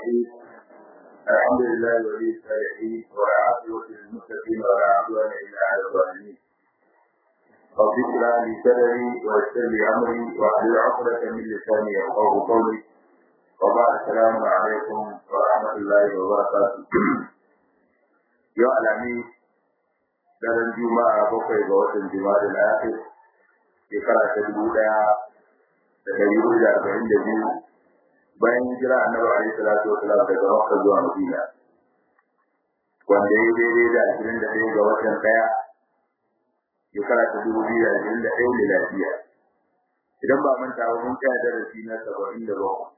الرحيم الحمد لله ولي الصالحين والعاقبة للمتقين ولا عدوان إلا على الظالمين رب اشرح لي صدري ويسر لي أمري واحلل عقدة من لساني يفقهوا قولي وبعد السلام عليكم ورحمة الله وبركاته يا الأمين daren juma'a bakwai ga watan juma'a da akhir shekara ta dubu daya da dari hudu da arba'in da biyu bayan hijira annabi alaihi salatu wasalam daga makka zuwa madina wanda ya daidai da ashirin da ɗaya ga watan ɗaya shekara ta dubu biyu da ashirin da ɗaya miladiya idan ba manta ba mun tsaya darasi na saba'in da bakwai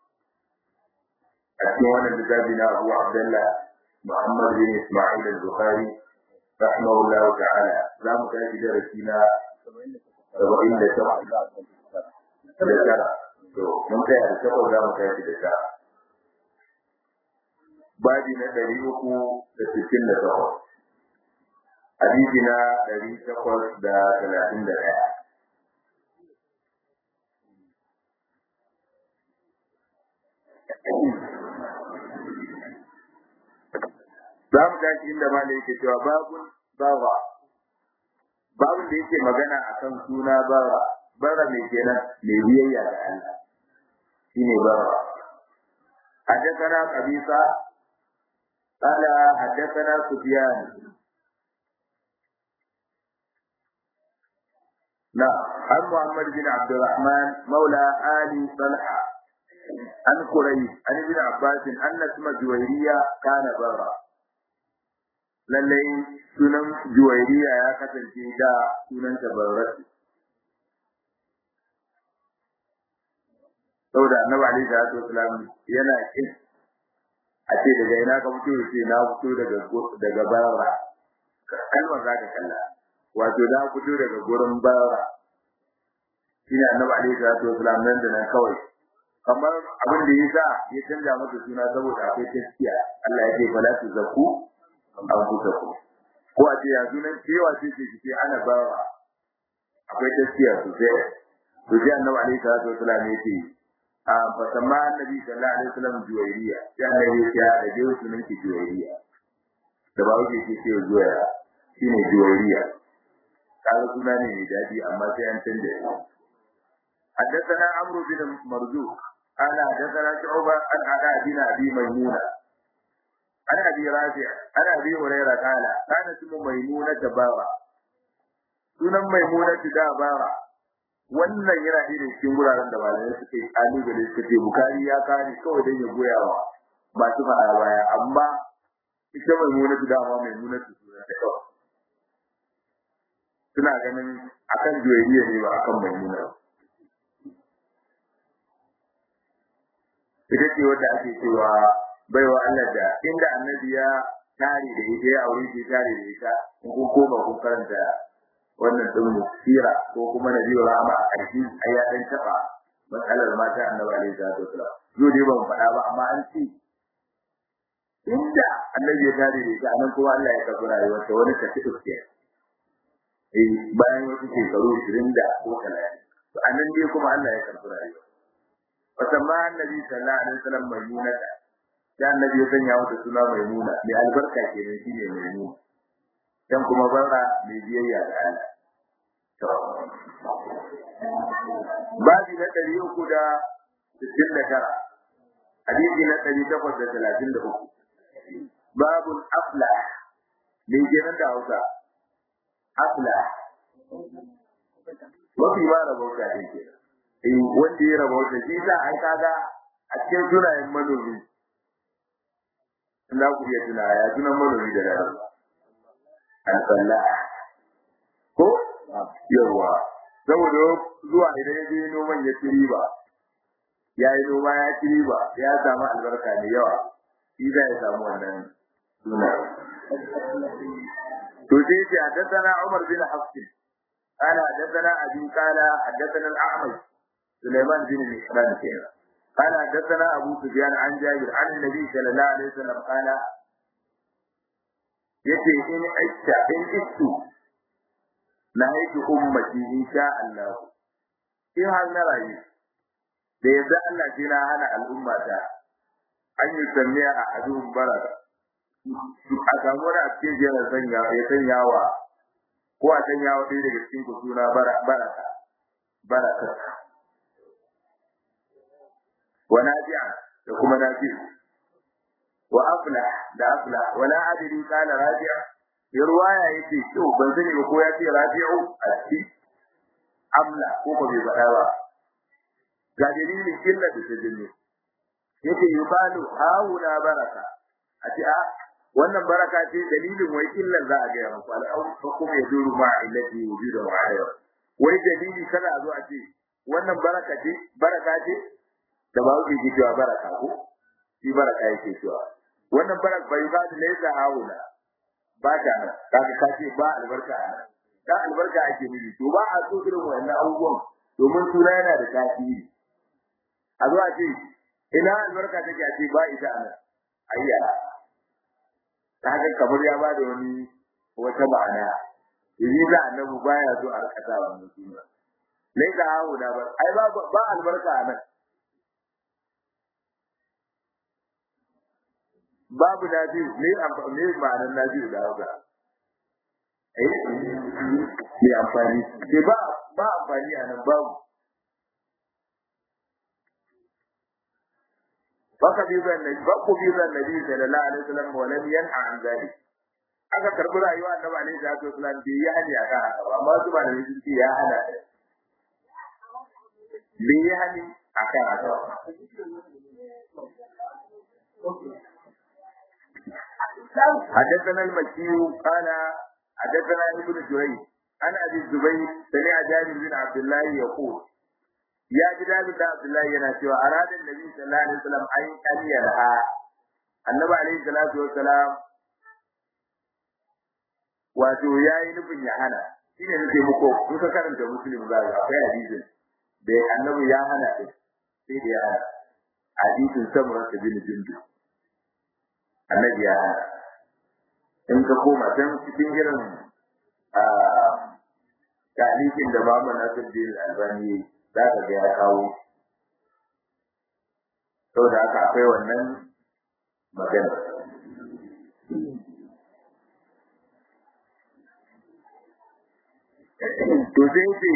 a cikin wannan littafi na abu abdullah muhammad bin isma'il al-bukhari rahimahullahu ta'ala za mu tashi darasi na saba'in da takwas da tara to mun kai da takwas za mu tashi da tara babi na ɗari uku da sittin da takwas hadisi na ɗari takwas da talatin da ɗaya za mu tashi inda ma yake cewa babun bawa babun da yake magana akan suna bawa bara mai kenan mai biyayya da Allah shine bawa حدثنا قبيصة قال حدثنا سفيان نعم عن محمد بن عبد الرحمن مولى آل طلحة عن قريش عن ابن عباس أن اسم جويرية كان برا lallai sunan juwairiya ya kasance da sunan tabarrati saboda annabi alaihi salatu wasalam yana kin a ce daga ina ka fito ce na fito daga daga bara kalmar za ka kalla wato na fito daga gurin bara shine annabi alaihi salatu wasalam nan da nan kawai kamar abin da yasa ya canja masa suna saboda akwai gaskiya Allah ya ce fala tu zaku anfusakum ko a ce yanzu nan cewa ce ce ce ana bawa akwai gaskiya sosai to sai annabi alaihi salatu wasallam ya ce a fa samma annabi sallallahu alaihi wasallam juwairiya sai annabi ya ce da dai sunan ki juwairiya da ba wuce ce ce zuwa shine juwairiya kaga suna ne mai dadi amma sai an canja shi حدثنا عمرو بن مرزوق قال حدثنا شعبة عن علاء بن أبي ميمونة عن ابي رافع عن ابي هريره قال كان اسم ميمونه بارا sunan maimuna da bara wannan yana da cikin guraren da malamai suke kalubale suka ce bukari ya kare kawai dan ya goya wa masu faɗa baya amma ita maimuna da ma maimuna su suna da kawai suna ganin akan juwayiya ne ba akan maimuna ita ce wadda ake cewa baiwa Allah da inda annabi ya tare da ita ya aure shi tare da ita in kun koma kun karanta wannan din sira ko kuma nabi rahama a ƙarshe ai ya dan taba matsalar mata annabi alaihi salatu wasallam yau dai ban faɗa ba amma an ce inda annabi ya tare da ita anan kuma Allah ya karɓi rayuwarsa wani tafi uske eh bayan wasu shekaru 20 da ko 30 to anan dai kuma Allah ya karɓi rayuwarsa fasamma annabi sallallahu alaihi wasallam maimunata da annabi ya sanya mata suna maimuna mai albarka kenan shine maimuna dan kuma bara mai biyayya da Allah to babi na ɗari uku da sittin da tara hadisi na ɗari takwas da talatin da uku babun afla me kenan da hausa afla mafi ma rabauta ne ke eh wanda ya rabauta shi sa ai kaga a cikin sunayen manomi za ku iya tuna ya tunan manomi da rana al-falla ko yawa saboda zuwa idan ya je noman ya ci riba ya yi noma ya ci riba ya samu albarka da yawa shi za ya samu wannan suna to sai ce حدثنا عمر بن حفص قال حدثنا ابي قال حدثنا الاعمش سليمان بن مهران كده قال حدثنا ابو سفيان عن جابر عن النبي صلى الله عليه وسلم قال yace in aisha in ittu na haifi ummati insha Allah in har na rayu da yadda Allah sai na hana al'umma ta an yi samiya a adun baraka a samu wani a cikin yana sanya ya sanya wa ko a sanya wa ɗaya daga cikin ku suna baraka baraka wa nafi'a da kuma nafi'u wa afla da afla wala adri qala rabi'a ya ruwaya yake to ban sani ba ko ya ce rabi'u a cikin amla ko ba bai faɗa ba ga dalilin illa da tajinni yake yubalu hauna baraka a ce a wannan baraka ce dalilin wai illan za a gaya muku al'aun fa kuma ya duru ma illati wujuda wa ayya wai dalili kada a zo a ce wannan baraka ce baraka ce da ba wuce ke cewa baraka ko shi baraka yake cewa wannan baraka bai ba da laysa hauna ba ta nan kaga ka ce ba albarka a nan dan albarka ake nufi to ba a so irin wannan abubuwan domin suna yana da tasiri a zo a ce ina albarka take a ce ba ita a nan ayya ta haka kamar ya ba da wani wata ma'ana yanzu da annabi baya so a rika sa wannan suna lai da hawo da ba ai ba ba albarka a nan babu na biyu ne ne ma'anar na biyu da hauka eh ne amfani ke ba ba amfani a nan babu فقبض النبي فقبض النبي صلى الله عليه وسلم ولم ينهى عن ذلك aka karbi rayuwa annabi alaihi salatu wasallam bai yi hani akan haka ba amma su ba da sun ce ya hana bai yi hani akan haka ba حدثنا المكي قال حدثنا ابن جريج عن ابي الزبير سمع جابر بن عبد الله يقول ya ji dadi da Abdullahi yana cewa aradin Nabi sallallahu alaihi wasallam an kariya ha Annabi alaihi salatu wasalam wato yayi nufin ya hana shine nake muku kun ka karanta muslim za ga akwai hadisin da Annabi ya hana shi sai da ya hana hadisin samura ta bin jindu Annabi ya hana in ka koma can cikin irin a talikin da Muhammad Nasiruddin Albani za ka ga ya kawo saboda haka akwai wannan magana to sai ce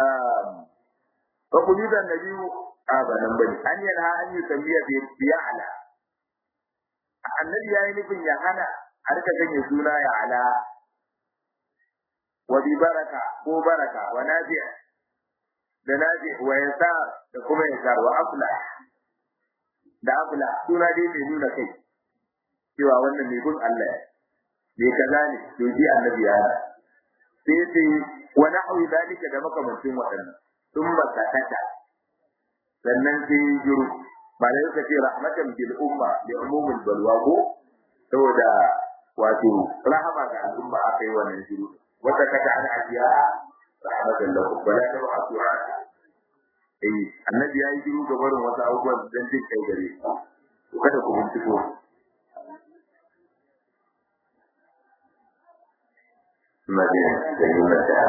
fa kuli da nabi a ba nan bane an yana an yi tambiya bi biya ala annabi yayi nufin ya hana har ka ganye suna ya ala wa bi baraka ko baraka wa nafi'a da nafi wa yasa da kuma yasa wa afla da afla suna dai mai nuna kai cewa wannan mai gun Allah ne kaza ne to ji annabi ya sai sai wa nahwi dalika da makamancin waɗannan sun bakatata sannan sai juru malai suka ce rahmatan bil umma li umumil balwa ko saboda wato rahama ga al'umma aka yi wannan juru wata kata an ajiya rahmatan lahu wala tab'atu eh annabi yayi shiru ga barin wasu abubuwan dan jin kai gare to kada ku binciko Madina da yuna da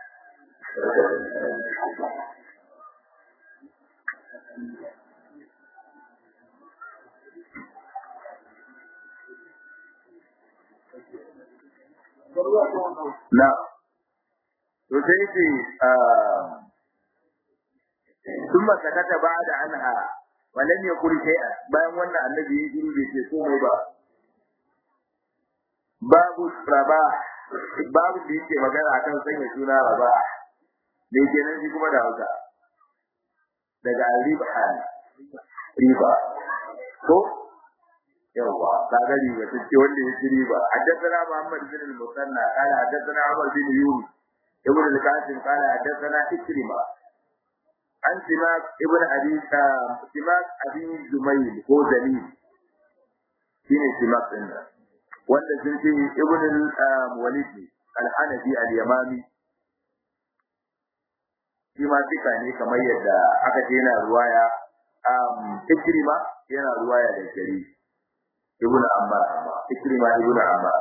na to sai ce ثم سكت بعد عنها ولم يقل شيئا bayan wannan annabi ya shiru bai ce komai ba babu raba babu da yake magana akan sanya suna raba da yake nan shi kuma da hausa daga riba riba ko yawa kaga riba take wanda ya ci riba haddathana Muhammad bin al-Musanna qala haddathana Umar bin Yunus ibn al-Qasim qala haddathana Ikrima an Simak ibn Abi Simak Abi Zumayl ko Dalil shine Simak din wanda sun ce ibn al-Walid al-Hanafi al-Yamami shi ma duka ne kamar yadda aka ce yana ruwaya Ikrima yana ruwaya da Jarir ibn Ammar Ikrima ibn Ammar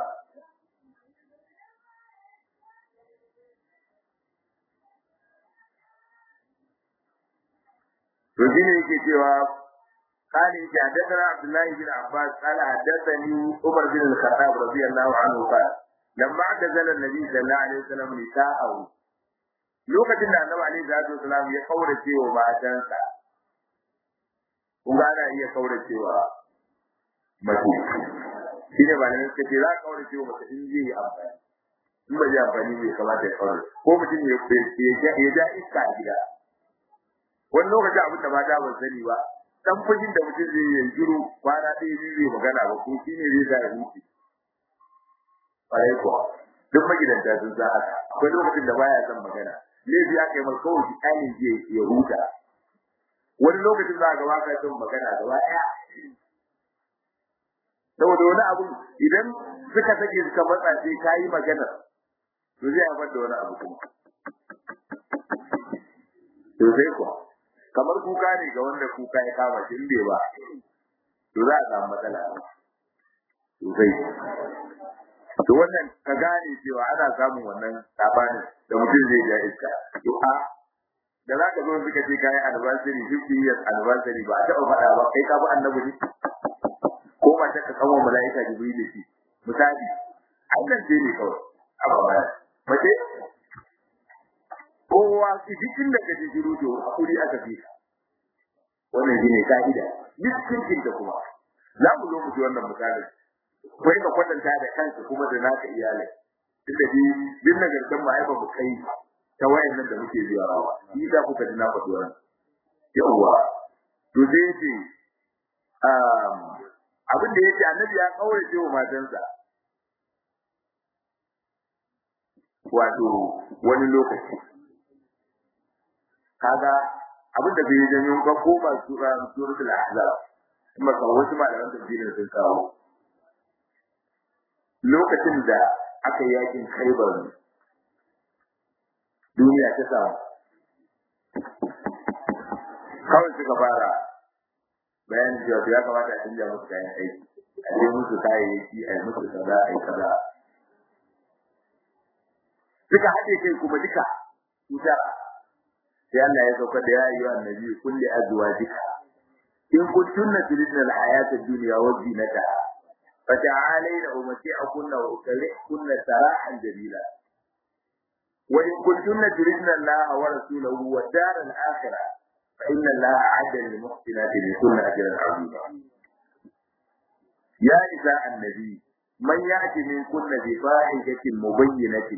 to shine yake cewa قال حدثنا عبد الله بن عباس قال حدثني عمر بن الخطاب رضي الله عنه قال لما اعتزل النبي صلى الله عليه وسلم نساءه lokacin da annabi alaihi salatu wasalam ya kaurace wa matansa kun ga ana iya kaurace wa mace shi ne ba ne suka ce za ka kaurace wa mace in zai yi amfani in ba zai amfani bai kamata ya kaurace ko mutum ya ja iska a gida wani lokaci abin da mata ban sani ba dan fujin da mutum zai yi shiru kwana ɗaya biyu zai magana ba ko shi ne zai sa ya huce ƙwarai kuwa duk magidanta sun sa haka akwai lokacin da baya son magana laifi aka yi masa kawai shi ƙanin je ya huta wani lokacin za a gaba ka son magana gaba ɗaya saboda wani abu idan suka sake suka matsa sai ka yi magana to zai haifar da wani abu kuma to sai kuwa kamar kuka ne ga wanda kuka ya kama shi bai ba to za a samu matsala sosai to wannan ka gane cewa ana samun wannan sabani da mutum zai ja iska to a da za ka zo suka ce kayan anniversary 50 years anniversary ba a taɓa faɗa ba kai ka bi annabi ne ko ma ta ka kawo mala'ika jibril da shi misali Allah ce ne kawai a ba mace kowa cikin da kaje shiru to hakuri aka fi wannan shine ka'ida duk cikin da kuma za mu zo mu ji wannan misali kai ka kwatanta da kanka kuma da naka iyalai tunda bi din nagartan ma ai ba mu kai ta wayan nan da muke zuwa rawa ni da kuka ji na faɗi wannan yawa to sai yace um abin da yace annabi ya kaurace wa matansa wato wani lokaci kaga abin da bai janyo ba ko ba sura suratul ahzab kuma kan wasu malaman tafsirin sun kawo lokacin da aka yakin khaybar duniya ta samu kawai suka fara bayan cewa ya kamata a canja musu kayan aiki a je musu kayayyaki a yi musu kaza a yi kaza suka haɗe kai kuma duka su tara sai Allah ya sauka da ya yi wa annabi kulli azwajika in kuntunna turidna al-hayata ad-dunya wa zinataha fata'alayna umti'akunna wa ukarihkunna sarahan jamila wa in kuntunna turidna Allah wa rasulahu wa dar al-akhirah fa inna Allah a'adda lil muhsinati minkunna ajran 'azima ya nisa annabi man ya'ti minkunna bi fahishatin mubayyinatin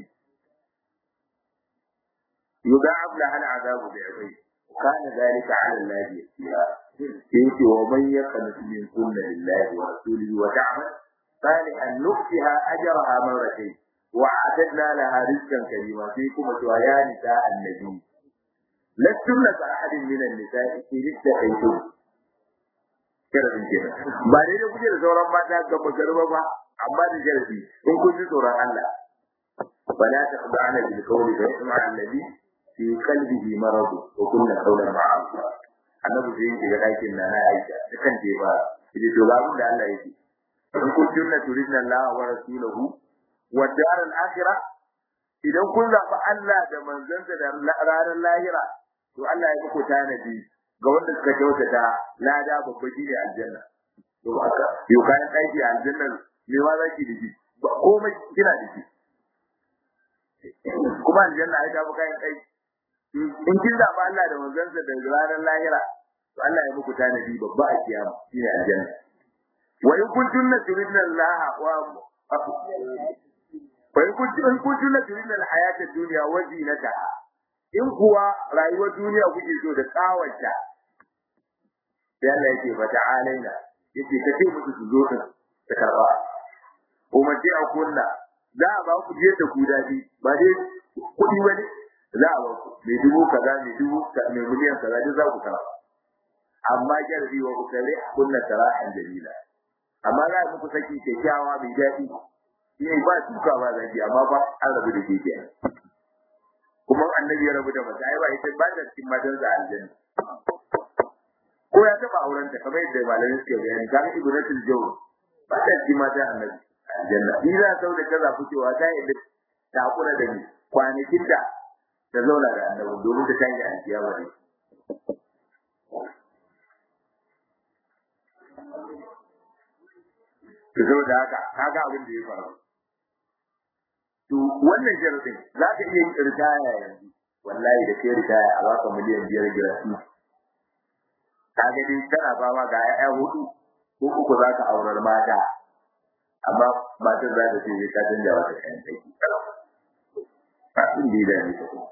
يضاعف لها العذاب ضعفين وكان ذلك على الله يسيرا يأتي ومن يقنط من كل لله ورسوله وتعمل صالحا نؤتها اجرها مرتين واعتدنا لها رزقا كريما فيكم يا نساء النبي لستن كأحد من النساء إن اتقيتم sharadin kenan ba dai da kuke da sauran mata ga magarba ba amma da sharadi in kun ji tsoron Allah fala taqba'na bil qawli fa yasma alladhi fi qalbihi marad wa kunna qawlan ma'rufa annabi sai yake ga dakin na na aisha da kan je ba idan to ga da Allah yake in kun tunna turidna Allah wa rasulahu wa dar al akhirah idan kun zaɓi Allah da manzansa da ranar lahira to Allah ya muku tanadi ga wanda suka kyautata lada babba shi ne aljanna to haka yau kayan aiki a aljannar me ma zaki da shi komai kina da shi kuma aljanna ai ta fi kayan aiki in kin zaɓi Allah da manzansa da ranar lahira to Allah ya muku tanadi babba a kiyama shine aljanna wa in kuntunna turidna Allah wa wa in kuntunna turidna al-hayata ad-dunya wa zinataha in kuwa rayuwar duniya kuke so da tsawanta sai Allah yake fa ta'alaina yake kace musu su zo din ta karba umarci a kunna za a ba ku je da ku dadi ba dai kuɗi wani za a ba ku mai dubu kaza mai dubu mai miliyan kaza duk za ku karba amma jarbi wa ukale kunna sarahan jamila amma za a muku saki kyakkyawa mai daɗi shine ba tuka ba zaki amma ba an rabu da ke kenan kuma annabi ya rabu da mata ai ba ita ba da cikin matan da aljanna ko ya taba auren ta kamar yadda malamin suke bayani kan ibratul jawr ba da cikin matan annabi aljanna ira sau da kaza fitowa ta yadda ta kula da ni kwanakin da ta zauna da annabi domin ta tayi alkiyama ne to saboda haka kaga abin da ya faru to wannan sharadin za ka iya yin ritaya yanzu wallahi da kai ritaya a baka miliyan biyar biyar su kaga dai tana fama ga 'ya'ya hudu ko uku za ka aurar mata amma matan za ta ce zai ka canja wata kayan aiki kalau abin da ya dame ta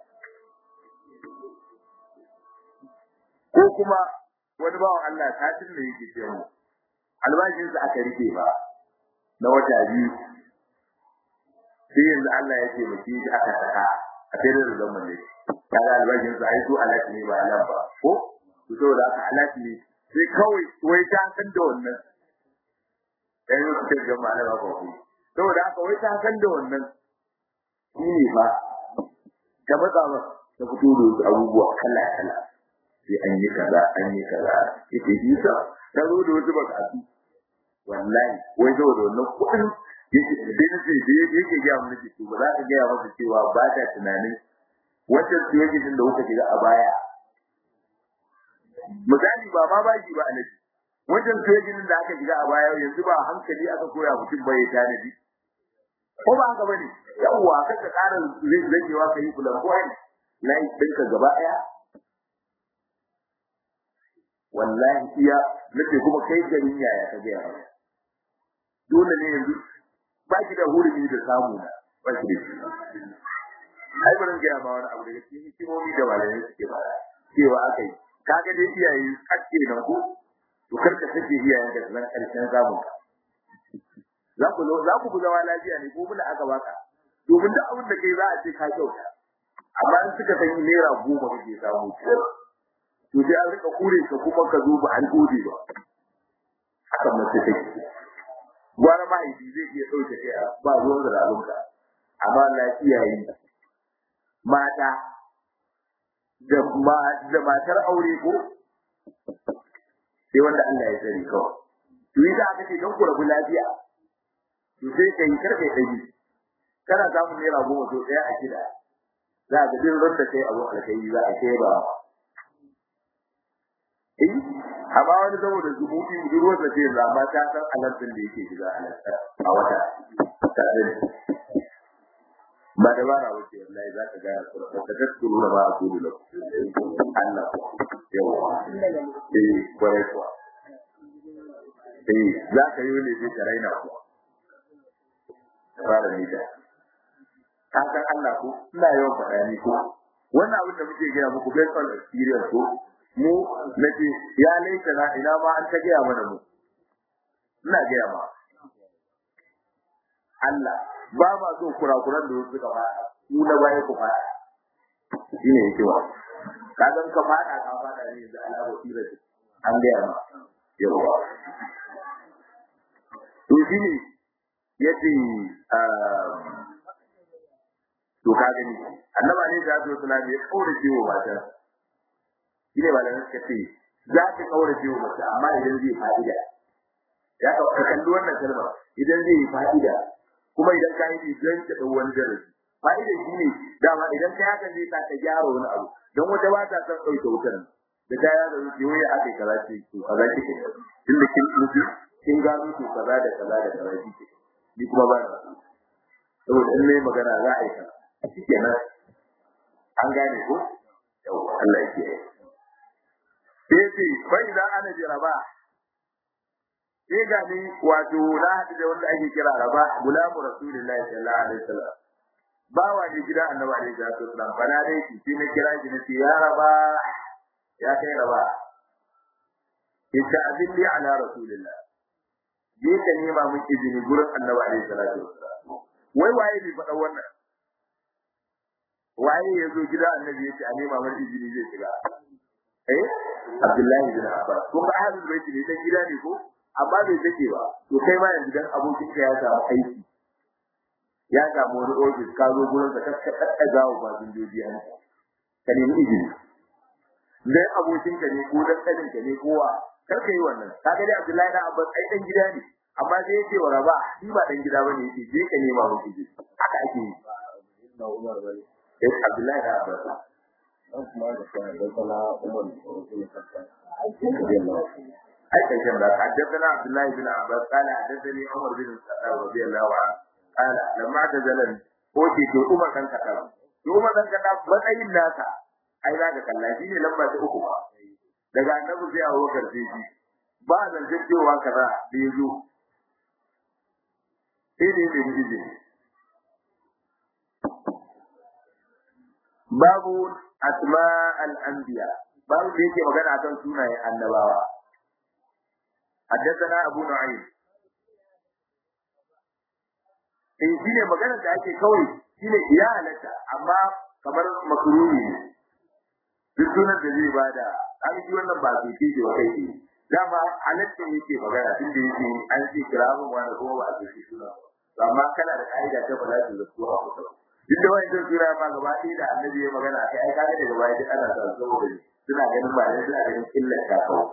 ko kuma wani bawan Allah satin da yake ce mu albashinsa aka rike ba na wata biyu sai yanzu Allah ya taimake shi aka saka a sai da zaman ne kaga albashinsa ai su alati ne ba alam ba ko to saboda aka alati ne sai kawai wai ta san da wannan dan yau su ga malama ba ku saboda haka wai ta san da wannan shi ne fa ta matsa ba ta fito da wasu abubuwa kala kala sai an yi kaza an yi kaza ita yi sa ta zo da wasu bakatu wallahi wai zo da wannan kuɗin yake da nake da yake ga mu nake ba za ka ga masa cewa ba ta tunanin wacce situation da kuka shiga a baya misali ba ma baki ba alaji wajen situation da aka shiga a baya yanzu ba hankali aka koya mutum ba ya tanadi ko ba haka bane yawwa kaka ƙara zakewa kai bulan ko ai lai dinka gaba ɗaya wallahi iya nake kuma kai garin yaya ka gaya mana dole ne yanzu ba ki da hurumi da samu na ba ki da shi ai bari gaya ma wani abu daga cikin hikimomi da malamai suke ba cewa akai kaga dai iyaye ake nan ko to karka sake iyayen da zan karshen zamun ka za ku za ku zama lafiya ne ko muna aka baka domin duk abin da kai za a ce ka kyauta amma in suka san naira goma kake samu to sai an rika kure ka kuma ka zo ba an gode ba haka mace take gwara mahaifi zai iya ɗauke kai ba ruwan zirarunka amma lafiya yi mata da ma da matar aure ko sai wanda Allah ya sani kawai to yi za ka ce don ku rabu lafiya to sai ka yi karfe ɗari kana samun naira goma to ɗaya a gida za ka jin ranta kai abu alkai za a kai ba eh amma wani saboda zubuti budurwar da ce amma ta san alantin da yake shiga a wata tare ba da bara wace wallahi za ka gaya su da taskuru da ba a kudu da Allah yawa eh kwarai kuwa eh za ka yi ne sai ka raina ku fara ni da ka san Allah ko ina yawan faɗa ni ko wannan abin da muke gaya muku based on experience ko mu nace ya laita na ina ma an ta gaya mana mu ina gaya ma Allah ba ma so kurakuran da suka fada mu na baya ku fada shine yake wa ka san ka fada ka fada ne da Allah basira an gaya ma yawa to shine yace to ka gani annaba ne da zo sunan ya kaura ciwo mata shine malamin suka ce za ka kaura ciwo mata amma idan zai fa'ida ya ka kalli wannan kalma idan zai yi fa'ida kuma idan ka yi idan ka dau wani darasi fa'ida shine dama idan ka haka zai sa ka gyara wani abu don wata ba ta son ɗauke wutar da ta yada zuci wai aka yi kaza ce to kaza kike tunda kin mutu kin gano to kaza da kaza da kaza kike ni kuma ba saboda in nayi magana za a yi kaza shikenan an gane ko yau Allah ya kiyaye sai ce bai da ana ji raba sai ga ni wato na hadu da wanda ake kira raba gulamu rasulullahi sallallahu alaihi wasallam bawa ne gidan annabi alaihi salatu wasallam bana dai shi sai na kira shi nace ya raba ya kai raba ita azilli ala rasulillah je ka nema mun izini gurin annabi alaihi salatu wasallam wai waye ne faɗa wannan waye ya zo gida annabi ya ce a nema mar izini zai shiga eh abdullahi bin abbas ko ba ahlul bait ne dan gida ne ko amma bai take ba to kai ma yanzu dan abokin ka ya samu aiki ya samu wani ofis ka zo gurin sa ka kakka gawo ba sun joji an ka nemi izini dan abokin ka ne ko dan kanin ka ne kowa kar ka yi wannan kaga dai abdullahi bin abbas ai dan gida ne amma sai yake wa raba shi ba dan gida bane yake je ka nema mu izini haka ake yi na umar bane sai Abdullahi da Abbas dan kuma da kuma da sana Umar ai kai kan da haddathana Abdullah bin Abbas qala haddathani Umar bin Khattab radiyallahu anhu qala lamma tazalan ko ce to Umar kan Khattab to Umar kan Khattab matsayin nasa ai za ka kalla shi ne lamba ta uku ba daga annabi sai Abu Bakar sai shi ba zan cewa kaza da yazo sai ne ne izini babu asma al-anbiya babu da yake magana akan sunayen annabawa حدثنا أبو نعيم in shi ne maganar da ake kawai shi ne ya halatta amma kamar makaruni ne duk sunan da zai bada an shi wannan ba su ke wa kai ne dama halatta yake magana tun da yake an ce kira mun wani kuma ba a ce suna amma kana da ka'ida ta ba za su zasu a kusa duk da wani zai sura ma gaba ɗaya da annabi ya magana kai ai kaga daga baya duk ana sa saboda suna ganin ba ne suna ganin illar ta kawai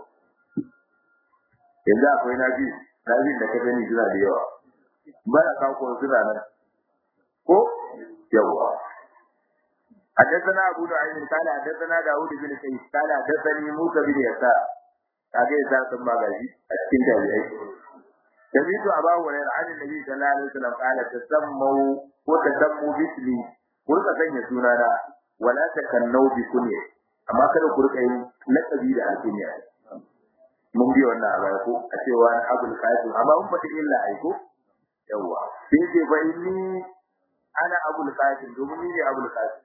yanzu akwai nabi nabi da ka gani suna da yawa bana kawo ko suna nan ko yawa حدثنا أبو نعيم قال حدثنا داود بن سعيد قال حدثني موسى بن يسار kage ya san ba gaji a cikin tabi'ai Jami'tu Abu Hurairah an Nabi sallallahu alaihi wasallam qala tasammu ko tasammu bismi ko ka sanya sunana wala takannau bi kunya amma kada ku rika yin laqabi da alkunya mun bi wannan a baya ko a cewa na Abul Qasim amma mun fata illa ai ko yawa sai ce fa inni ana Abul Qasim domin ni ne Abul Qasim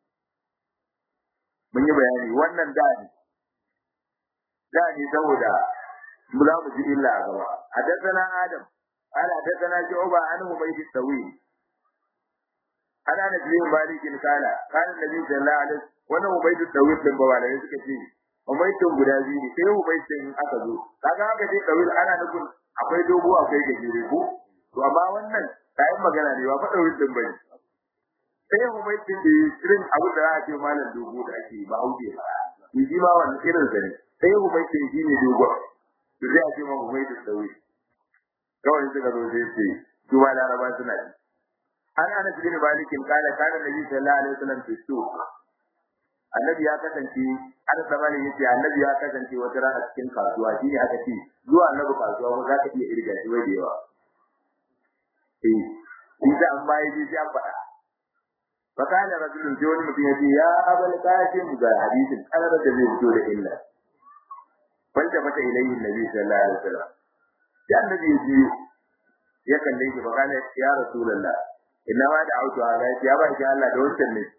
mun yi bayani wannan da ne da ne saboda mu za mu ji illa a gaba hadathana adam قال حدثنا شعبة عن حميد الطويل أنا أنس بن مالك قال قال النبي صلى الله عليه وسلم وانا حميد الطويل din bawa da suka ce Umaitun guda biyu ne sai Umaitun aka zo kaga aka ce Dawil ana nufin akwai dogo akwai gajere ko to amma wannan kayan magana ne ba fa Dawil din bane sai Umaitun da irin abu da za a ce malam dogo da ake ba hauke ba shi ma wannan irin sa ne sai Umaitun shi ne dogo to sai a ce ma Umaitun Dawil kawai suka zo sai ce su ma laraba suna ji an ana cikin malikin kala kana nabi sallallahu alaihi wasallam fi suq annabi ya kasance an zamani yace annabi ya kasance wata rana cikin kasuwa shine aka ce zuwa annabi kasuwa ko zaka iya irga shi wai da yawa eh inda an bai ji an faɗa fakana rajulun sai wani mutum yace ya abul qasim ga hadisin kanar da zai fito da illa wanda mata ilayhi nabi sallallahu alaihi wasallam ya annabi ji ya kalle shi fakana ya rasulullah inna ma da auto ala ya ba shi Allah da wancan ne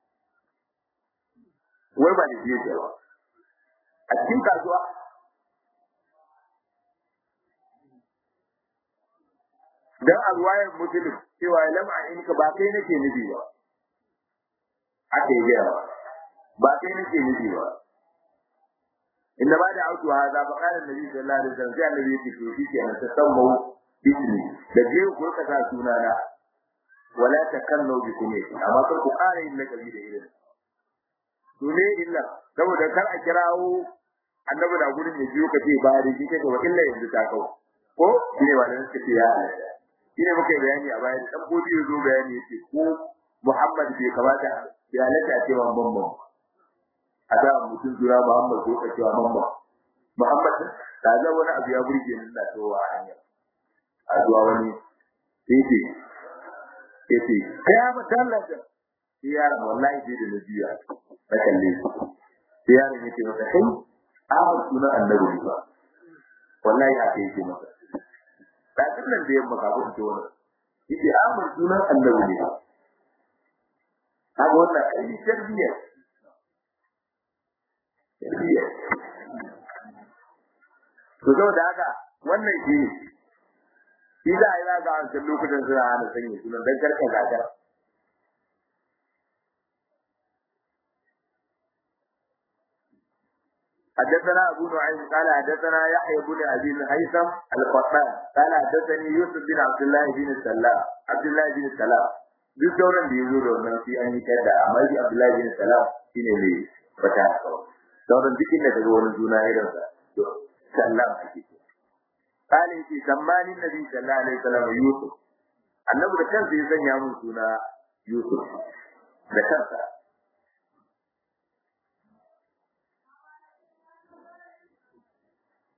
wai ba da shi yake ba a cikin kasuwa dan alwayar muslim cewa lam in ka ba kai nake nufi ba aka yi gaya ba kai nake nufi ba inda ba da auto haza ba kana nabi sallallahu alaihi wasallam sai annabi yake to shi kenan ta sammu bismi da je ku ka sa sunana wala takannu bi kunyati amma kar ku ƙara yin lakabi da irin to ne illa saboda kar a kirawo annabi da gurin ya biyo ka ce ba da shi kake wa illa yanzu ta kawo ko shine ba da suka ce ya halatta shine muka yi bayani a bayan dan godi ya zo bayani yace ko Muhammad bai kamata ya halatta a cewa bambam a da mutum jura Muhammad ko ka cewa bambam Muhammad ta ga wani abu ya burge ni da towa hanya a zuwa wani sai yace kai ba tallata sai yaron wallahi sai da na biya na kalle shi sai yaron yace masa kai a sunan annabi ba wallahi haka yake masa da nan da yamma ka kuma wani yace a mun sunan annabi ne haka wannan ai tarbiyya tarbiyya to saboda haka wannan shi ne shi za a yi zaga a wancan lokutan suna hana sanya sunan don karka gagar. حدثنا أبو نعيم قال حدثنا يحيى بن أبي الهيثم القطان قال حدثني يوسف بن عبد الله بن السلام عبد الله بن السلام duk sauran da ya zo da wannan sai an yi kada amma shi Abdullahi bin Salam shine mai fata sauran duk inda kaga wani juna irin sa to sallam ake قال يتي سماني النبي صلى الله عليه وسلم يوسف annabi da kansa ya sanya mun suna Yusuf da kansa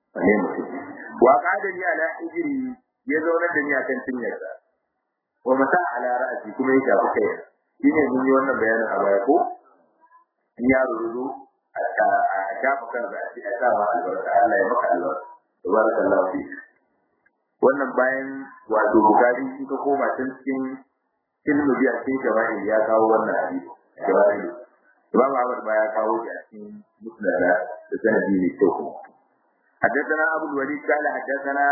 ne mutum wa qadani ala ijri ya zauna da ni akan cinyarsa wa mata ala ra'si kuma ya shafi kai shine mun yi wannan bayanin a baya ko in ya rudu a shafa kansa a cikin sa ma albarka Allah ya maka albarka tabarakallahu fi wannan bayan wato bukari shi ka koma can cikin ilmu biya cikin jama'i ya kawo wannan hadisi jama'i Imam Ahmad ba ya kawo shi a cikin musnad da sanadi ne kyau حدثنا أبو الوليد قال حدثنا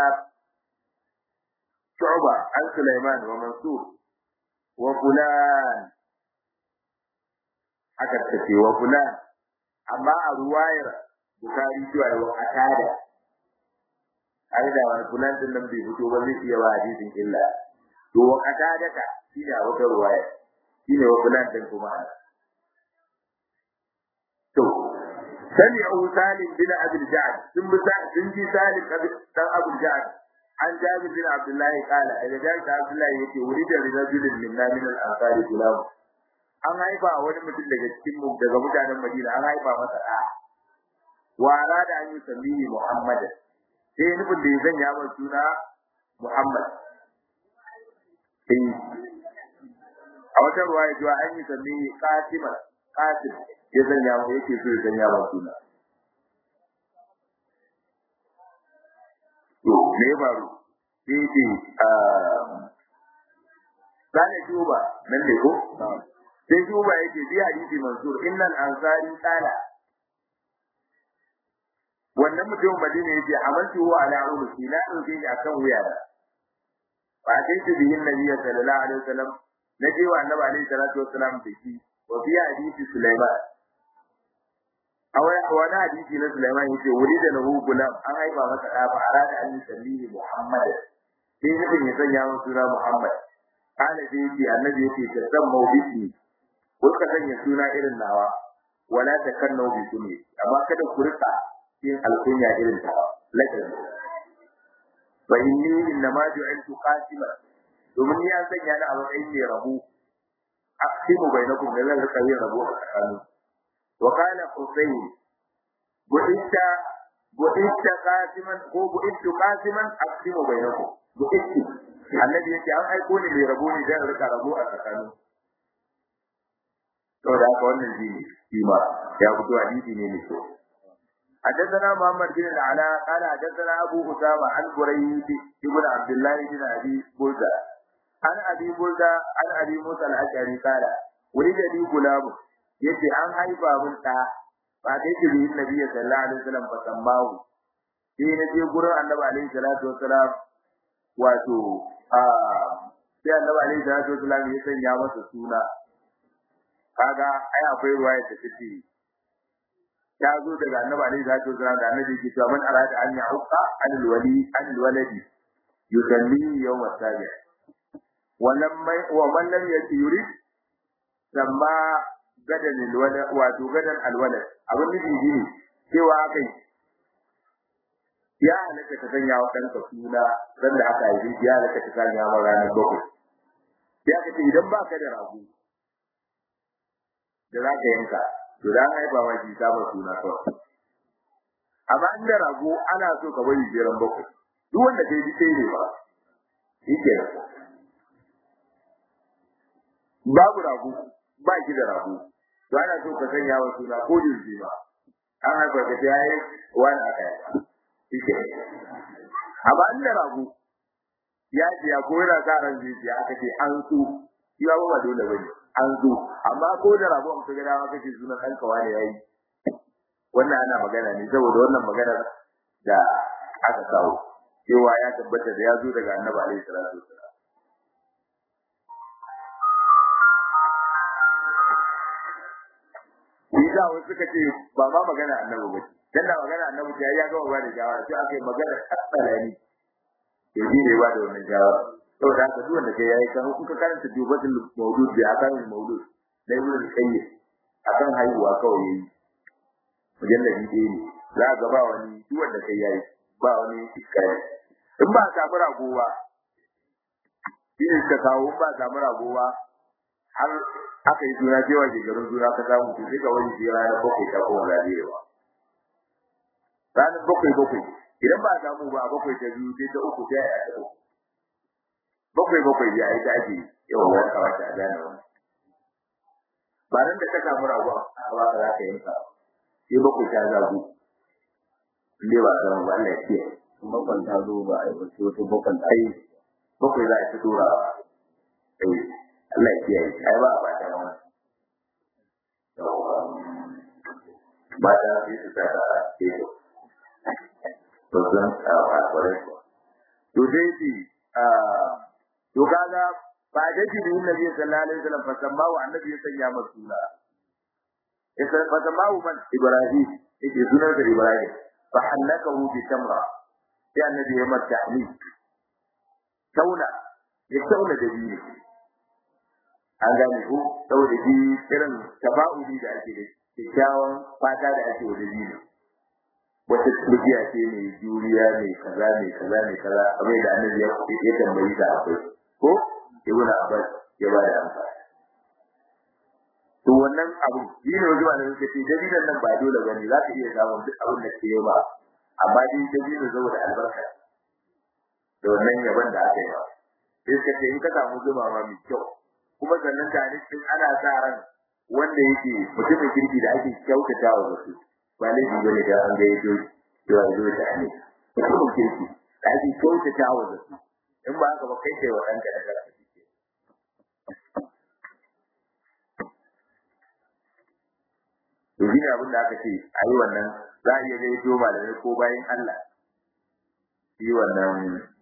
شعبة عن سليمان ومنصور وفلان حكت تفي وفلان أما الرواية بخاري شوية وقتادة أيضا وفلان تنم بي فتوبة لسي وحديث إلا تو وقتادة شيني أوتا رواية شيني وفلان تنكم أنا تو سمعوا سالم بن أبي الجعد ثم سنجي سالم بن أبي الجعد عن جابر بن عبد الله قال إذا جاء عبد الله يتي ولد لرجل منا من الأنصار غلام an haifa wani mutum daga cikin mu daga mutanen Madina an haifa masa da wa arada an yi sammihi Muhammad sai nufin da ya sanya masa suna Muhammad sai a wata ruwaya cewa an yi sammihi Qasim Qasim ya sanya masa yake so ya sanya masa suna to me ya faru sai ce Sani Juba nan ne ko? Sai Juba yake bi hadisi Mansur innal ansari qala wannan mutum Madina yake amaltu wa ala ulusi la dauke shi akan wuya da fa sai shi bihin nabiyyi sallallahu alaihi wasallam naje wa annabi alaihi salatu wasallam da shi wa fi hadisi Sulaiman a wani hadisi na Sulaiman yace wuri da lahu gulam an haifa masa da ba arada an yi sallihi Muhammad sai nufin ya sanya masa suna Muhammad kana sai yace annabi yace ta san mawbisi ko ka sanya suna irin nawa wala ta kanna bi sunni amma kada ku rika yin alkunya irin ta lakin fa inni inna ma ju'iltu qasima domin ya sanya ni a matsayin mai rabu aqsimu bainakum da zan rika yin rabu a tsakanin wa kana husayn bu'itta bu'itta qasiman ko bu'ittu qasiman aqsimu bainakum bu'itti annabi yake an aiko ni mai rabo ne zan rika rabo a tsakanin to da haka wannan shi ne shi ma ya fito hadisi ne mai kyau حدثنا محمد بن العلاء قال حدثنا ابو اسامه عن بريد بن عبد الله بن ابي بلدة عن ابي بلدة عن ابي موسى الاشعري قال ولد لي غلام yace an haifa mun da ba dai ke bi nabi sallallahu alaihi wasallam fa sammahu sai na je gurin annabi alaihi salatu wasalam wato a sai annabi alaihi salatu wasalam ya sanya masa suna kaga ai akwai ruwaya da take ya zo daga annabi alaihi salatu wasalam da annabi ke cewa man arada an ya'uqa an alwali an alwaladi yusalli yawm as-sabi wa lam wa man lam yurid samma gadan alwalad wato gadan alwalad abin da shi ne cewa akai ya halaka ta sanya wa ɗanka suna ran da aka yi ya halaka ta sanya wa ranar bakwai ya kace idan ba ka da rago da za ka yanka to da haifa ma shi sabon suna kawai amma in da rago ana so ka bari jeran bakwai duk wanda kai ji sai ne ba shi ke babu rago ba ki da rago to ana so ka sanya wa suna ko jirgi ba an haifa ka ta yi wani aka yi shi ke amma in da rago ya ce ya ko yana sa ran zai aka ce an so shi ba ba dole bane an zo amma ko da rabo an kaga dama kace sunan ɗanka wani yayi wannan ana magana ne saboda wannan magana da aka kawo cewa ya tabbata da ya zo daga annabi alaihi salatu wasallam Isa wasu suka ce ba ma magana annabi ba dan da magana annabi ta ya gama ba da jawara sai aka yi magana tsalani ya ji ne ba da wannan jawara saboda haka duk wanda kai yayi kan kuka karanta dubatul mawlud bi akan mawlud da ibn al-qayyim akan haihuwa kawai yayi mujalladi dai ne za ga ba wani duk wanda kai yayi ba wani iskari in ba samu rago ba shi ne ka kawo ba samu rago ba har aka yi suna cewa ke garin suna ka samu to sai ka wani shi ranar bakwai ta kowa lafiya ranar bakwai bakwai idan ba a samu ba a bakwai ta biyu sai ta uku sai a yi ta bakwai bakwai ya yi ta ake yawan wani kawata a gane wani ba nan da ka samu rago a ba ka za ka yanka sai bakwai ta zagu inda ba a samu ba Allah ya ce bakwan ta zo ba a yi wasu wasu bakwan ta ai bakwai za a ci tura ai Allah ya kiyaye ai ba a ba ta wani ba ta sai su ta ta ce to zan a ba kware ko to dai shi a to kaga ba da shi da Nabi sallallahu alaihi wasallam fa sammahu annabi ya sanya masa suna isa fa sammahu man Ibrahim yake sunan da Ibrahim fa halakahu bi tamra sai annabi ya mata tahmid tauna ya tauna da biyu an gane ko saboda shi irin taba'udi da ake da kyakkyawan fata da ake da biyu wata turbiya ce mai juriya mai kaza mai kaza mai kaza kamar da annabi ya ya tambayi ta akwai ko ibnu abbas ya ba da amsa to wannan abu shi ne wajen da suke ce dalilan nan ba dole bane za ka iya samun duk abin da ke ba amma dai dalilin saboda albarka da wannan yaban da aka yi ba sai suka ce in ka samu zuma ma mai kyau kuma sannan tare cikin ana sa ran wanda yake mutumin kirki da ake kyautata wa wasu ba laifi ba ne da an ga yato cewa zo ta ne mutumin kirki da ake kyautata wa wasu in ba haka ba kai kai wa ɗanka da kanka kike to shi ne abin da aka ce a yi wannan za a iya ga yato malamai ko bayan Allah yi wannan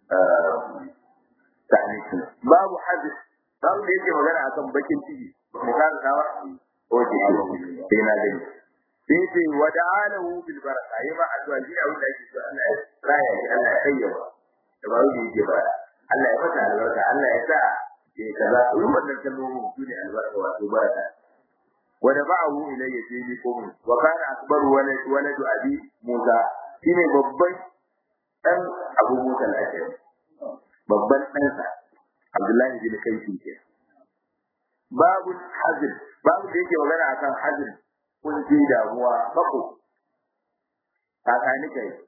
ta'anikin babu hadis babu da yake magana akan bakin ciki mu ka da dawa ko ce sai na gani sai ce wa da'alahu bil baraka yi ma addu'a shi abin da yake so Allah ya raya shi Allah ya kayyaba da ba wani yake ba Allah ya fata albarka Allah ya sa ya kaza irin wannan kalmomin su ne albarka wato baraka wa da ba'ahu ilayya sai ni ko wa kana akbaru walad waladu abi Musa shine babban dan Abu Musa al-Ashari babban ɗansa Abdullahi bin Kaifi ke babu hazin babu da yake magana akan hazin kun ji damuwa bako kakani kai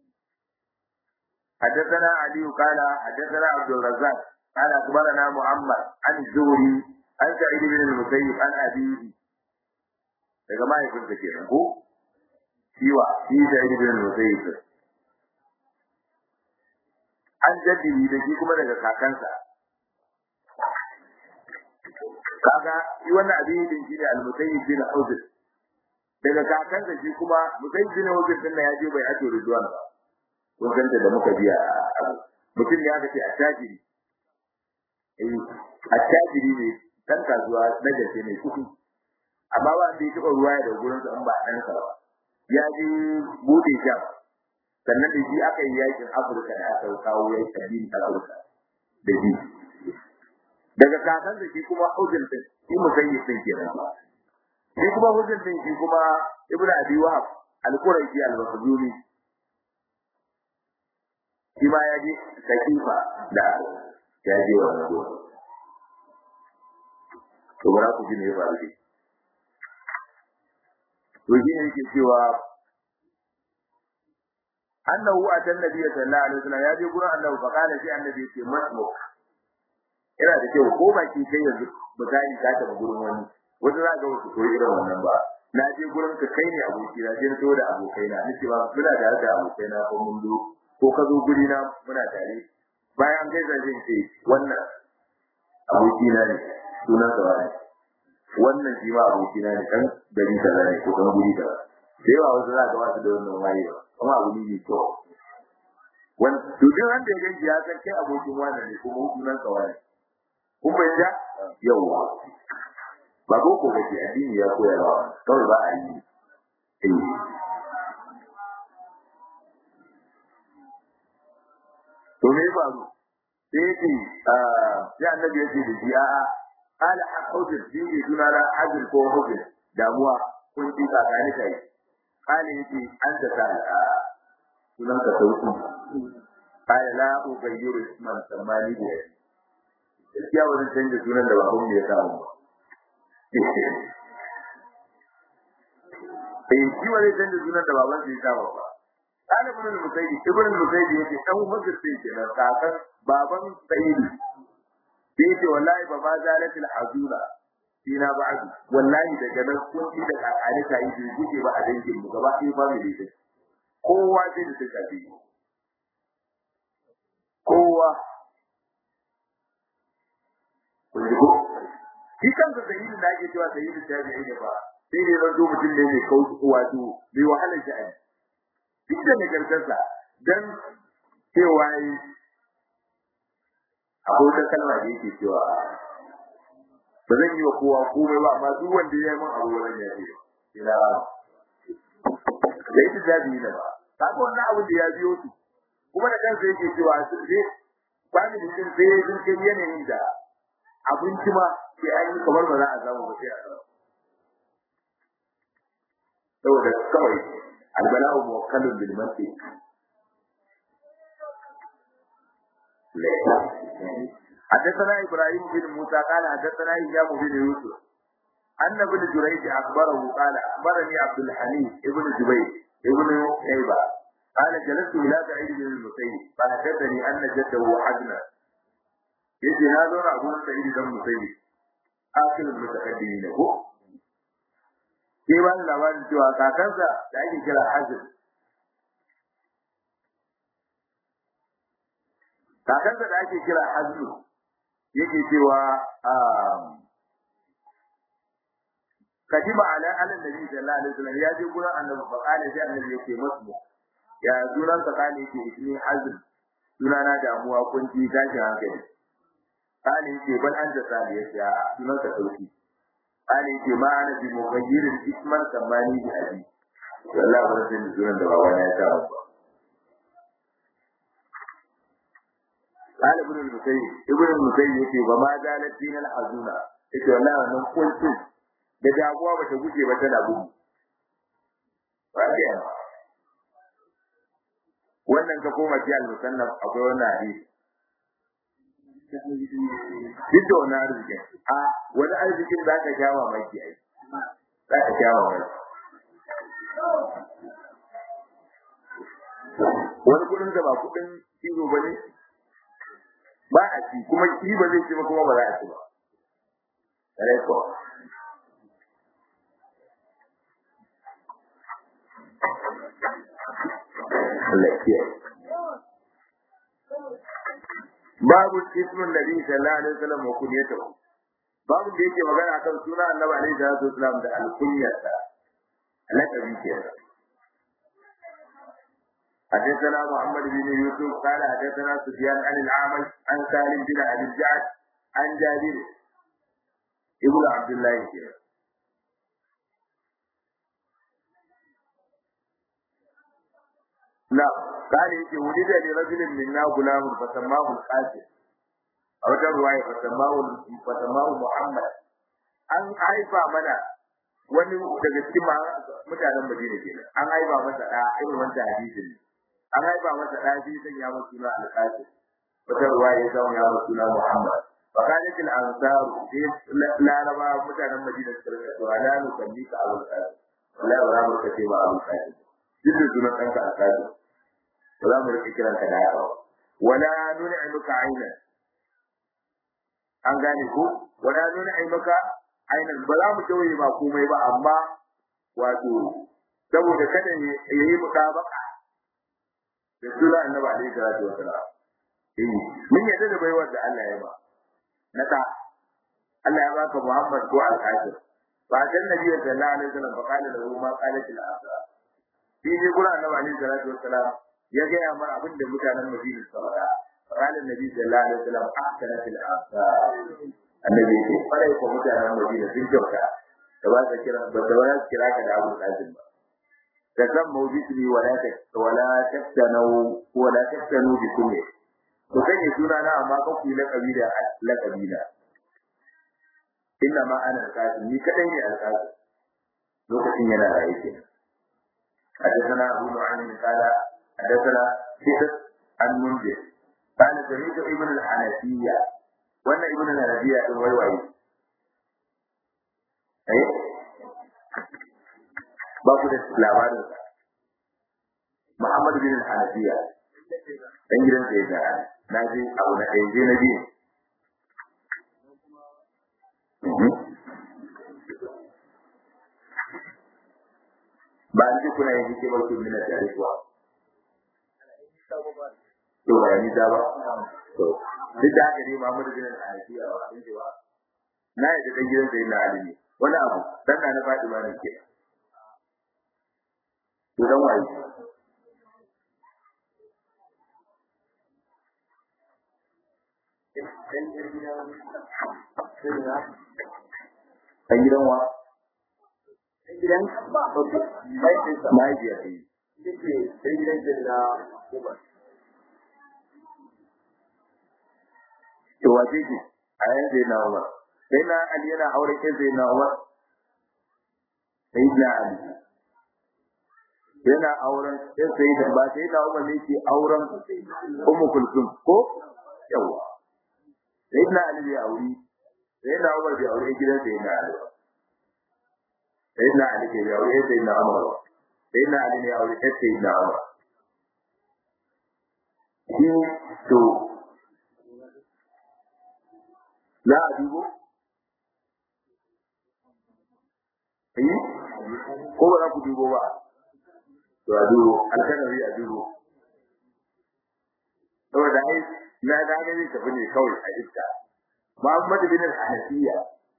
حدثنا علي قال حدثنا عبد الرزاق قال اخبرنا محمد عن الزهري عن سعيد بن المسيب عن ابيه daga mahaifinsa kenan ko shiwa shi sa'id bin musayyib an jaddidi da shi kuma daga kakansa kaga shi wannan abin din shi ne al-musayyib bin hudr daga kakansa shi kuma musayyib bin hudr din ya je bai ato ridwan ba kun ganta da muka biya mutum ne aka ce attajiri eh attajiri ne dan kasuwa na gaske ne kuɗi amma ba da ya taɓa ruwa da gurin sa in ba ɗan sa ba ya je bude sham sannan da shi aka yi yakin Afirka da aka kawo yakin addinin Afirka da shi daga kakan da shi kuma hujjar din shi musayyib din kenan shi kuma hujjar din shi kuma Ibn Abi Wahab al-Qurashi al-Makhzumi shi ma ya je sakifa da ya je wannan gurin to bara ku ji ne ya faru dai to shi ne yake cewa annahu atan nabiy sallallahu alaihi wasallam ya je gurin annabi fa kana sai annabi ce masmu ina da kyau ko baki kai yanzu misali ka tafi gurin wani wanda za ga wasu koyi irin wannan ba na je gurin ka kai ne aboki na je so da abokai na nace ba muna tare da abokai na ko mun zo ko ka zo guri na muna tare bayan gaisa zai ce wannan aboki na ne sunan sa wani wannan shi ma aboki na ne kan gari kaza ne ko kan guri kaza da yawa wasu za ka wasu da wannan wayewa kuma abu ne mai kyau wani to duk wanda ya ganci ya san kai abokin wani ne kuma sunan sa wani kun bai ja yawa ba ko ko kace addini ya koya ba kawai ba a yi eh to me ba mu sai ce ya annabi ya ce da shi a'a ala hujjar shi ne suna na hajjar ko hujjar damuwa kun ji tsakani kai kale yace an da ta sunan ka sauki kale la ubayyiru isman samani da gaskiya wani canza sunan da baban mu ya samu eh shi wani canza sunan da baban ya samu ba kana ibn al-musayyib ibn al-musayyib yace dan mazir sai ke nan kakan baban sayyidi yace wallahi ba ma zalatil hazura fina ba'du wallahi daga nan kun ji da kakare ta yi kuke ba a dangin mu gaba ɗaya family din kowa sai da suka bi kowa kun ji ko shi kansa sayyidi da ake cewa sayyidi tabi'i ne ba sai ne zan zo mutum ne mai kauce wato mai wahalar sha'ani duk da nagartarsa dan cewa yi akwai wata kalma da yake cewa ba zan yi wa kowa komai ba amma duk wanda ya yi min abu wannan ya ce ina da ita zabi ne ba kaga wannan abu da ya biyo su kuma da kansa yake cewa sai ba ni mutum sai sun kai yanayin da abinci ma sai an yi kamar ba za a samu ba sai a samu saboda kawai albala'u muwakkalun bil masjid حدثنا ابراهيم بن موسى قال حدثنا هشام بن يوسف ان ابن جريج اخبره قال اخبرني عبد الحليم ابن جبير ابن شيبه قال جلست الى سعيد بن المسيب فحدثني ان جده حزنا يجي هذا ابو سعيد بن المسيب اخر المتقدمين هو sai ba labarin cewa kakansa da ake kira hazin kakansa da ake kira hazin yake cewa kadima ala ala nabi sallallahu alaihi wasallam ya je gurin annabi fa kana sai annabi yake masu ya sunan sa kana yake ismi hazin sunana damuwa kunci tashin hankali kana yake bal an da sali ya sunan sa sauki ani ce ma ana bi mughayyirin isman kamani bi abi wallahi ba zan ji sunan da baba na ya sa ba قال ابن المسيب ابن المسيب yake ba ma zalat din al hazuna yace wallahi wannan kuncin da damuwa bata guje ba tana gudu wannan ka koma ji al musannaf akwai wannan hadisi duk da wani arzikin a wani arzikin za ka sha mamaki ai za ka sha mamaki wani kudin da ba kudin kiro ba ne ba a ci kuma ki ba zai ci ba kuma ba za a ci ba reko Allah ya babu ismin nabi sallallahu alaihi wasallam wa kunyatuhu babu da yake magana akan suna annabi alaihi salatu wasallam da alkunyarsa lakabi ke حدثنا محمد بن يوسف قال حدثنا سفيان عن العامش عن سالم بن ابي الجعد عن جابر ابن عبد الله كده نعم قال يجي ولد لرجل منا غلام فسماه القاسم أو رواية فسماه فسماه محمد an haifa mana wani daga cikin mutanen Madina kenan an haifa masa da irin wanda hadisin an haifa masa da shi sai ya masa suna al-Qasim wata ruwaya ya ya masa suna Muhammad fa kana til ansar la raba mutanen Madina suka rika to ala nu kalli ka Abu Qasim la ba mu kace ba Abu Qasim duk sunan ɗanka al-Qasim ba za mu rike kiranka da yawa wala nun'imuka aynan an gane ko wala nun'imuka aynan ba za mu tawaye ba komai ba amma wato saboda kada ya yi mutabaka da sura annabi alaihi salatu wasalam eh mun yadda da baiwar da Allah ya ba na ta Allah ya baka Muhammad ko al-Qasim ba dan nabi sallallahu alaihi wasallam fa qala lahu ma qalat al-asa shi ne gura annabi alaihi salatu wasalam ya ga ya mar abin da mutanen Madina suka faɗa qala annabi sallallahu alaihi wasallam ahsana fil asa annabi ya ce kwarai ko mutanen Madina sun kyauta da ba ka kira ba da wani kira ka da Abu Qasim ba da san mawjidi wala ta wala taftanu wala taftanu bi kulli to kai suna na amma ka ku la kabila la kabila inna ma ana alqasim ni kadai ne alqasim lokacin yana raye kenan حدثنا أبو نعيم قال حدثنا سيد المنذر قال سمعت ابن الحنفية وأن ابن الحنفية الويوعي أيه babu da labarin Muhammad bin Hanafiya dan gidan sai da na ji abu na ɗaya je na biyu ba an ji kuna yin hikimar su mina tare kuwa to ba ni da ba to duk da haka ne Muhammad bin Hanafiya ba sun ce ba na yi da gidan sai na Ali ne wani abu dan na faɗi ma ne ke to dan waye Ɗan gidan wa? gidan Mahaifiya ce. ɗan gidan da na Umar. To wace ce? A yan zai na Umar. Sai na Ali yana aure ke zai na Umar. Sai na Ali. Yana auren sai sai da ba sai na Umar ne ke auren Ummu Kulsum ko? Yawa. Sai na Ali bai auri. Sai na Umar bai aure gidan sai na Ali. Sai na Ali bai aure sai na Umar. Sai na Ali ne aure sai na Umar. Shi to za a dubo? Yi? Ko ba za ku dubo ba? To a dubo, alkanari a dubo. Saboda ai, na da gani tafi ne kawai a iska. Muhammadu bin al-Hanafiya.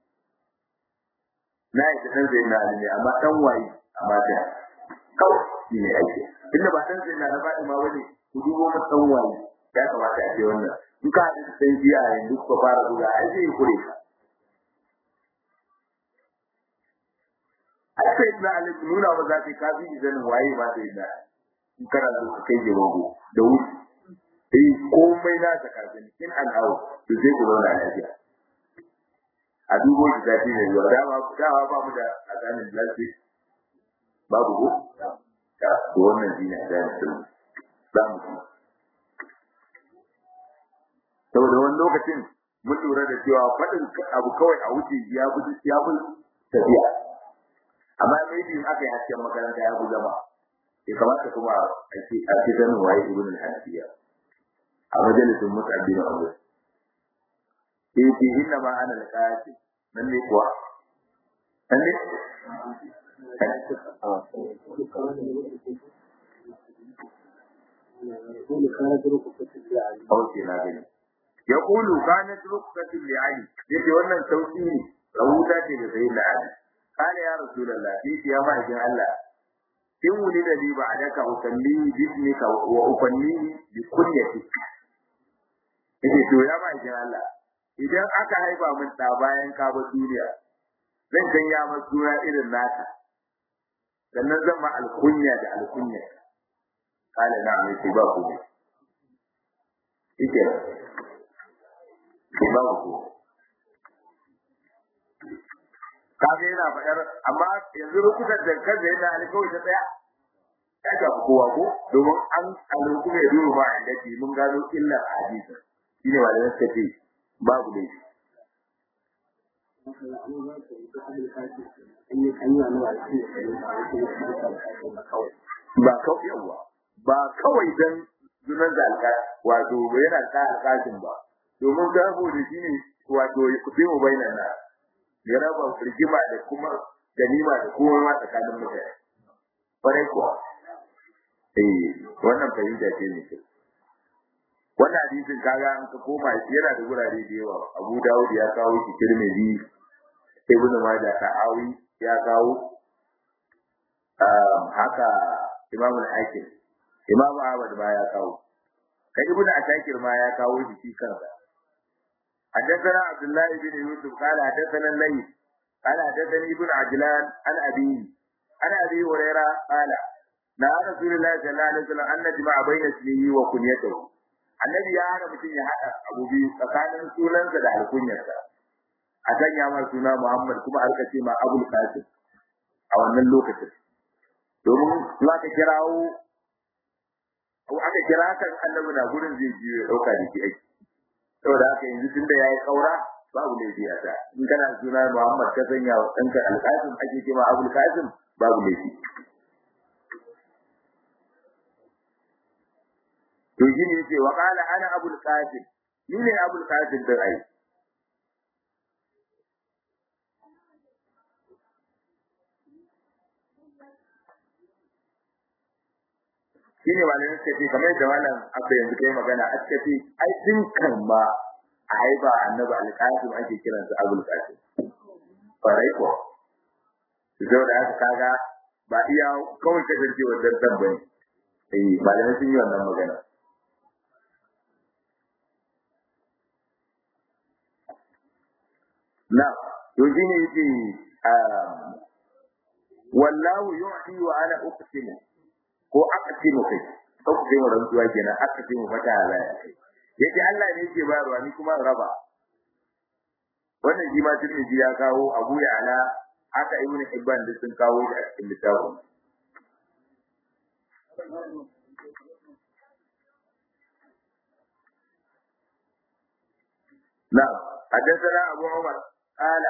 Na yi ɗan zai na ne, amma ɗan waye a mata. Kawai shi ne aiki. Inda ba ɗan zai na na faɗi ma wani, ku dubo ma ɗan waye. Ya kamata a ce wannan. in ka haɗu da sai biya yanzu kuka fara buga ai zai kure ka a sai na alif nuna ba za ka kafi izanin waye ba sai na in kana so ka kai ga wago da wuce eh komai na ta kafin in an hawo to sai ku zauna lafiya a dubo shi zafi ne zuwa dama dawa ba mu da azanin lafi babu ko ta to wannan shine azanin sun za mu ci saboda wani lokacin mun lura da cewa faɗin abu kawai a wuce ya fi ya fi tafiya amma mai in aka yi hasken makaranta ya fi zama ya kamata kuma a ce a ce sanin waye ibn al-hanafiya a majalisin mutane na abu sai ce inna ma ana al-qasim nan ne kuwa nan ne Kauce na gani. ya kulu kanat ruksatin li ali yace wannan sauki ne rahuta ce da sai da ali kana ya rasulullah shi ya ma idan Allah in wuli da li ba adaka usalli bismika wa ufanni bi kunyati yace to ya ma idan Allah idan aka haifa min da bayan ka ba duniya zan sanya masa suna irin naka sannan zan ma alkunya da alkunya kana na mai ba ku ne ike babu ko kaga yana faɗar amma yanzu rukutar da kansa yana alkawai ta tsaya ya ga kowa ko domin an alhuku mai duru ba a dace mun gano illar hadisi shine wanda suka ce babu ne ba kawai yawa ba kawai dan sunan da alƙa wato yana ka alƙashin ba domin gabo da shi ne wato ya kuɗe mu bai nan ya raba rigima da kuma ganima da kuma ma tsakanin mutane farai kuwa eh wannan fahimta ce ne ke wannan hadisin kaga an ka koma yana da gurare da yawa Abu Dawud ya kawo shi Tirmidhi Ibn Majah Ta'awi ya kawo haka Imam al-Hakim Imam Ahmad ma ya kawo kai Ibn Asakir ma ya kawo shi kansa حدثنا عبد الله بن يوسف قال حدثنا الليث قال حدثني ابن عجلان عن أبيه عن أبي هريرة قال نهى رسول الله صلى الله عليه وسلم أن نجمع بين اسمه وكنيته annabi ya hana mutum ya haɗa abu biyu tsakanin sunansa da alkunyarsa a sanya ma suna Muhammad kuma aka ce ma Abul Qasim a wannan lokacin domin za ka kirawo aka kira kan annabi na gurin zai biyo ya ɗauka da shi aiki saboda haka yanzu tun da ya yi ƙaura babu laifi a ta in kana suna Muhammad ka sanya wa ɗanka Al-Qasim ake ce ma Abul Qasim babu laifi yace wa qala ana abul qasim ni ne abul qasim din ai shine malamin suka ce kamar da malam abba yanzu kai magana a suka ce ai din kan ma a haifa annabi alqasim ake kiransa abul qasim farai ko zo da aka kaga ba iya kawai kasance wannan dan bane eh malamai sun yi wannan magana na to shine yace wallahu yu'ti wa ana uqsimu ko aqsimu kai uqsimu rantsuwa kenan aqsimu fata ala yace Allah ne yake bayarwa ni kuma raba wannan shi ma Tirmidhi ya kawo Abu Ya'la haka Ibn Hibban da sun kawo shi a cikin littafin نعم حدثنا أبو عمر قال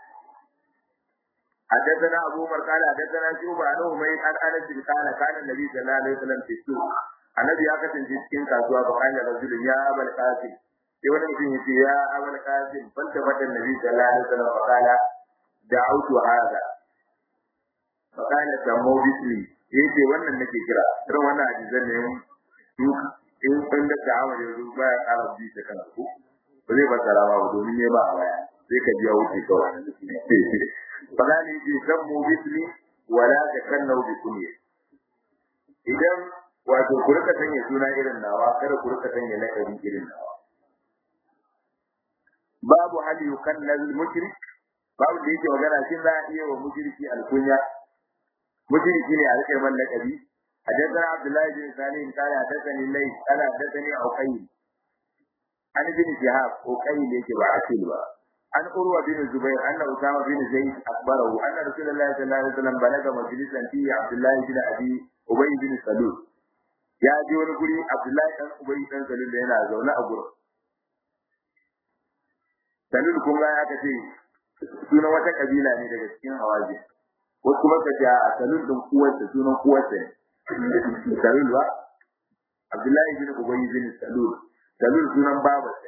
حدثنا أبو عمر قال حدثنا شعبة عن أمير عن أنس قال كان النبي صلى الله عليه وسلم في السوق النبي أكثر في cikin kasuwa فقال رجل يا أبا القاسم sai wani mutum ya ce ya abul qasim fanta fatan nabi sallallahu alaihi wasallam faqala da'awtu hadha faqala tammu bismi yace wannan nake kira irin wannan hadisan ne in in da ta'amar yanzu baya ƙara bi ta kana ko ba zai fassara ba domin ne ba a baya sai ka biya wuce kawai faqala yace tammu bismi wala takannu bi kunya idan wato ku rika sanya suna irin nawa kada ku rika sanya lakabi irin nawa babu hal yukannal mushrik babu da yake magana shin za a iya wa mushriki alkunya mushriki ne a rike man lakabi حدثنا عبد الله بن سالم قال حدثني الليث قال حدثني عقيل عن ابن شهاب عقيل يجب عقيل عن أروى بن الزبير أن أسامة بن زيد أخبره أن رسول الله صلى الله عليه وسلم بلغ مجلسا فيه عبد الله بن أبي أبي بن سلول يا جون قولي عبد الله بن أبي بن سلول لنا زونا أبو salul kun ga aka ce sunan wata kabila ne daga cikin hawaji wasu kuma ka ce a salul din uwarsa sunan uwarsa ne salul ba abdullahi bin ubay bin salul salul sunan babarsa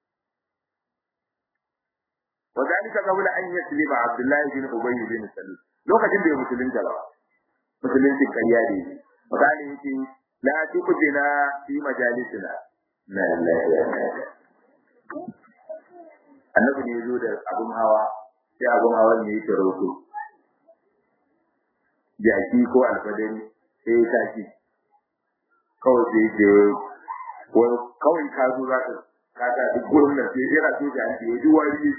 wa zalika qabla an yaslima abdullahi bin ubay bin salul lokacin da ya musulunta ba musulunci kariya ne misali yake la tukujina fi majalisina na lillahi annabi ne zo da abun hawa sai abun hawa ne yake roto jaki ko alfadari sai ya tashi kawai sai ke wani kawai ka zo za ka kaka duk gurin nan sai yana so da ake yi wari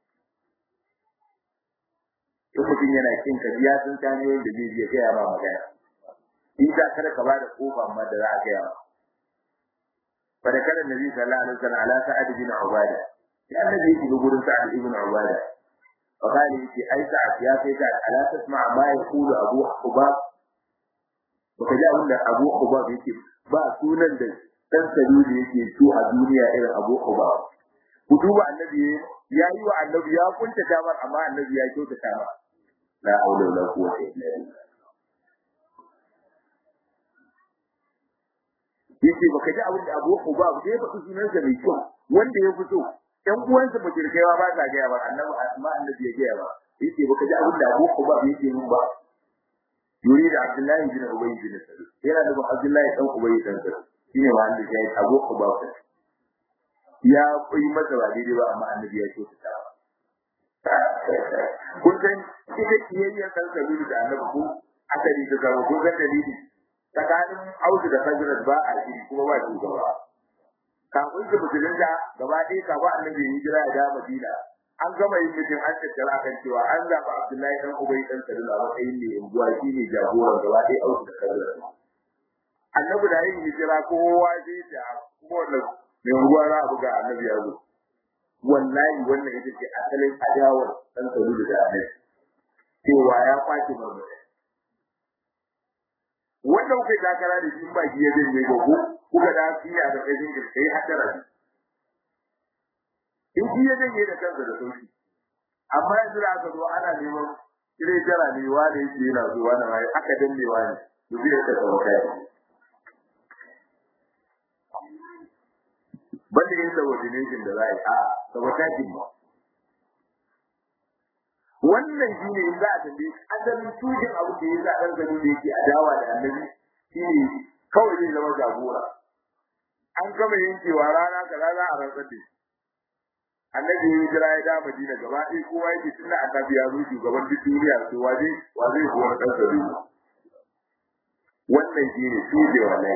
in mutum yana kin ka biya sun ta ne da zai je gaya ma magana in da kada ka ba da kofa amma da za a gaya ma فذكر النبي صلى الله عليه وسلم على سعد بن عباده sai annabi yake ga gurin sa'ad ibn ubada fa kali yake ai sa'ad ya kai sa'ad ala tasma ma yaqulu abu hubab baka ji abin da abu hubab yake ba sunan da dan saluli yake so a duniya irin abu hubab ku duba annabi ya yi wa annabi ya kunta tamar amma annabi ya kyauta tamar la haula wala quwwata illa billah yake baka ji abin da abu hubab sai faɗi sunansa mai kyau wanda ya fito ƴan uwansa mutirkewa ba sa gaya ba annabi amma annabi ya gaya ba yace baka ji abin da Abu Quba yake mun ba yuri da Abdullahi bin Ubay bin Salul yana da Abdullahi dan Ubay dan Salul shine wanda ya yi Abu Quba ya koyi masa ba daidai ba amma annabi ya ce ta kun san ita kiyayyar kan Salul da annabi ko asali da zama kun san dalili tsakanin Audu da Fajrat ba a shiri kuma ba shugaba kafin su musulunta gaba ɗaya kafin annabi ya hijira ya da Madina an gama yin mutum an tattara kan cewa an zaɓa Abdullahi dan Ubay dan Salul a matsayin ne unguwa shi ne jagoran gaba ɗaya auku da Salul annabi da yin hijira kowa zai ta kuma wannan mai unguwa za a buga annabi ya zo wallahi wannan ita ce asalin adawar dan Salul da annabi cewa ya kwace marmari wanda kuka takara da shi ba shi ya zai ne gogo kuka da shi a ƙarƙashin ka kai hadara in shi ya zai da kansa da sauki amma yanzu da aka zo ana neman kire jara ne wani yake yana zo wani ma aka danne wani to zai ka tsawo kai banda yin subordination da za a yi a sabotajin ba wannan shi ne in za a tambaye asalin tujin abu da ya sa ɗan gani da yake adawa da annabi shi ne kawai zai zama jagora an gama yankewa rana kaza za a rantsar da shi annabi ya jira ya da madina gaba ɗaya kowa yake tunda annabi ya zo shugaban duk duniya to wa zai wa zai kuwa ɗan gari wannan shi ne tuje wallahi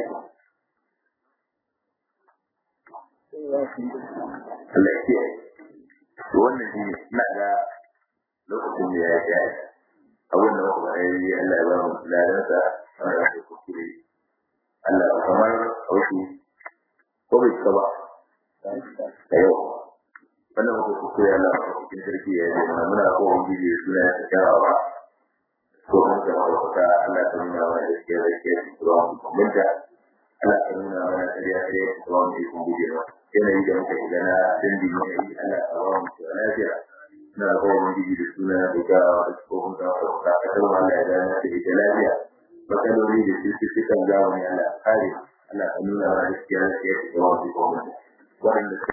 Allah ya kiyaye to wannan shi ne ina ga lokacin da ya yi abin da muka faɗa yi Allah ya ba mu ladansa a rasu kuskure Allah kamar haushi ko bai cika ba da yau wannan muka kuskure Allah a cikin sarki ya yi mana muna ko wani bidiyo suna ya kyawawa ko mun ga wata Allah ta nuna mana da ke da ke da minta Allah ta nuna mana kariya kariya da wani ikon bidiyo yanayi da muka shiga na dindin yanayi Allah ta ba mu lafiya na kowane gidi da suna da ga tsohon da ka kasar wanda ya gane da ita lafiya matsaloli da su su kan zamani Allah kare Allah ka nuna wa gaskiya da ke da wani gwamnati waɗanda